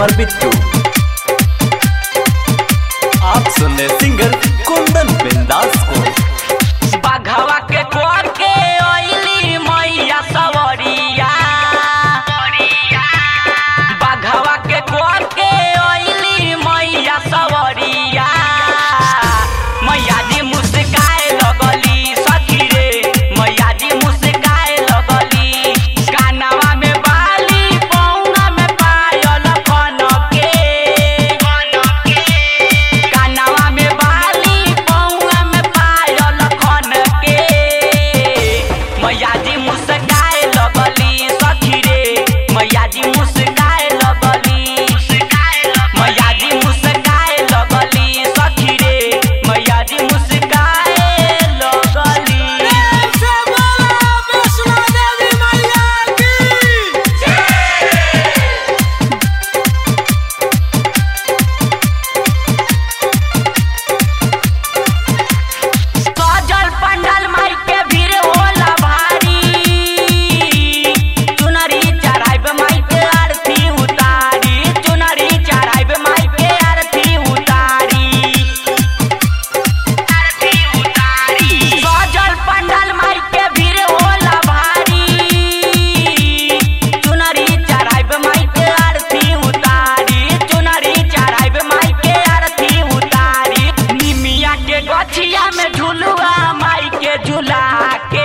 कुमार बिट्टू आप सुन रहे सिंगर कुंदन बिंदास को बाघवा के कोर के ओइली मैया सवरिया बाघवा के कोर के ओइली मैया सवरिया मैया जी मुस्काए लगली सखी रे मैया जी मुस्काए लगली कानवा में बाली पौना में पायल कन के कानवा में बाली पौआ में पायल खन के मैया जी मुस्काए लगली सखी रे मैया जी मुस्काए लगली मैया जी मुस्काए लगली सखी रे मैया जी मुस्काए लगली सजल पंडल माई के भीड़ होला भारी चुनरी चढ़ाइब माई के आरती उतारी चुनरी चढ़ाइब माई के आरती उतारी आरती उतारी सजल पंडल माई के भीड़ होला भारी चुनरी चढ़ाइब माई के आरती उतारी चुनरी चढ़ाइब माई के आरती उतारी निमिया के गछिया में झुलुआ माई के झुला के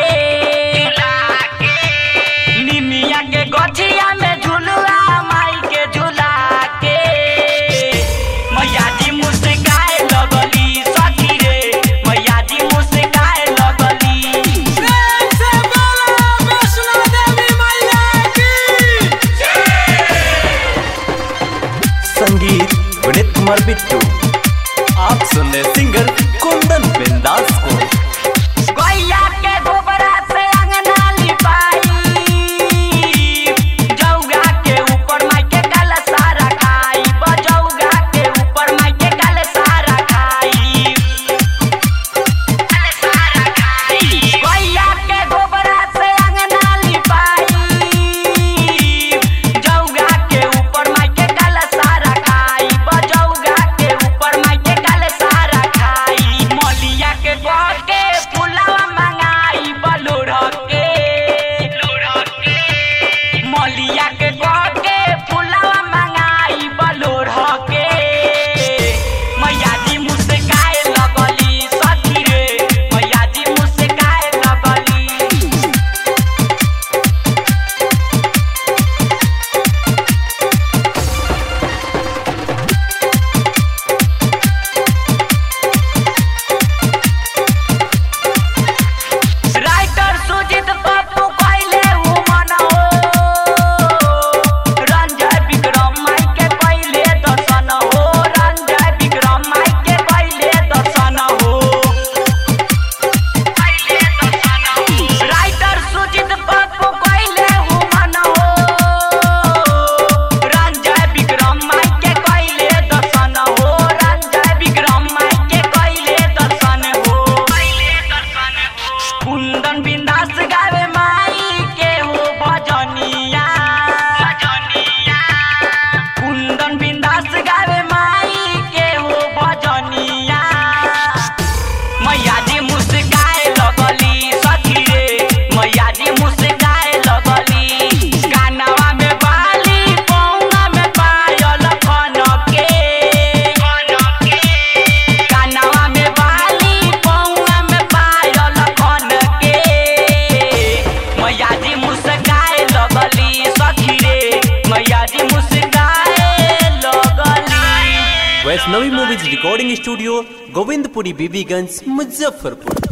निमिया के गछिया में झुलुआ माई के झुला के मैया जी मुस्काए लगली सखी रे मैया जी मुस्काए लगली संगीत विनीत कुमार बिट्टू आप सुन रहे सिंगर कुंदन बिंदास को गैया के गोबरा से अंगना लिपाई जौगा के ऊपर माई के कल सारा खाई बजौगा के ऊपर माई के कल सारा खाई गैया के गोबरा से अंगना लिपाई जौगा के ऊपर माई के कल सारा खाई बजौगा के ऊपर माई के कल सारा खाई मलिया के गह के फुलवा मंगाई बलुर के मलिया के गह के फुलवा मंगाई बलुर के मैया जी मुस्काए लगली सखी रे मैया जी मुस्काए लगली राइटर सुजित पप्पू कइले उ मन हो रंजय विक्रम माई के कइले दर्शन हो रंजय विक्रम माई के कइले दर्शन हो राइटर सुजित पप्पू कइले उ मन हो रंजय विक्रम माई के कइले दर्शन हो रंजय विक्रम माई के कइले दर्शन हो कुंदन बिंदास गावे माई के हो भजनिया कुंदन बिंदास गावे माई के हो भजनिया मैया जी मुस्काए लगली सखी रे मैया जी मुस्काए लगली कानवा में बाली पौना में पायल खन के कानवा में बाली पौना में पायल खन के मैया जी मुस्काए लगली सखी रे मैया जी मुस्काए लगली Vaishnavi movies recording studio Govindpuri Bibiganj Muzaffarpur